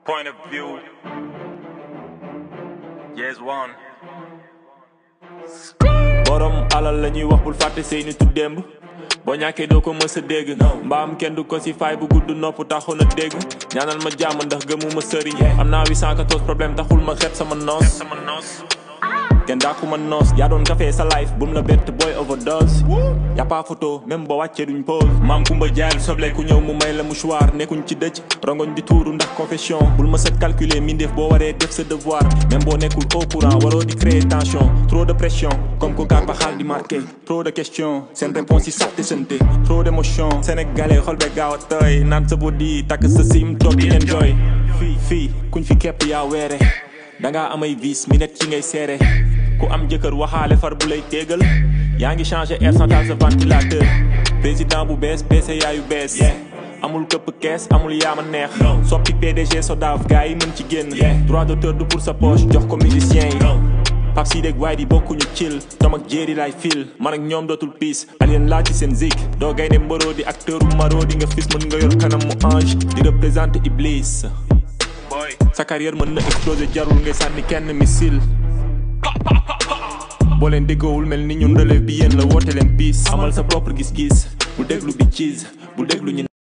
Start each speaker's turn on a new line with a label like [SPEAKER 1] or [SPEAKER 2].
[SPEAKER 1] Point of view. Yes, one.
[SPEAKER 2] borom alal la ñuy wax bul fàtte say nitu démb boo ñàkkee doo ko mës a dégg mbaam kenn du ko si fay bu gudd nopp taxu na dégg ñaanal ma jàmm ndax gëmuma sëriñ am naa 814 problème taxul ma xeeb sama noos
[SPEAKER 1] Sama noos.
[SPEAKER 2] kenn daaku ma noos yaa doon café sa life bum la bett boy overdose y'a pas photo même boo wàccee duñ pause maam kumba jaayal soble ku ñëw mu may la mouchoir nekkuñ ci dëj rongoñ di tuuru ndax confession bul ma set calculer mindeef boo waree def sa devoir même boo nekkul au courant waroo di créer tension trop de pression comme ko gaar ba xaal di marqué trop de questions seen réponse yi sax te sante trop d'émotion sénégalais xol be gaaw a tooy naan sa body takk sa sim toog di enjoy fii fii kuñ fi kepp yaa weere dangaa amay vis mi net ci ngay seere ku am jëkkër waxaale far bu lay téegal yaa ngi changé air sans taal sa ventilateur président bu bees PCA yu bees amul këpp kees amul yaama neex soppi PDG sodaaf gars yi mën ci génn droit d'auteur du pour sa poche jox ko musicien yi Pape Sidi ak waaye di bokkuñu chill tom ak jéeri laay fil man ak ñoom dootul piis alien laa ci seen zik doo gaynde mbaroo di acteur u maroo di nga fis mën nga yor kanam mu ange di représenter Iblis
[SPEAKER 1] Boy.
[SPEAKER 2] sa carrière mën na exploser jarul ngay sànni kenn missile boo leen déggoowul mel ni ñun relève bi yéen la woote leen piis amal sa propre gis-gis bul déglu bi cheese bul déglu ñu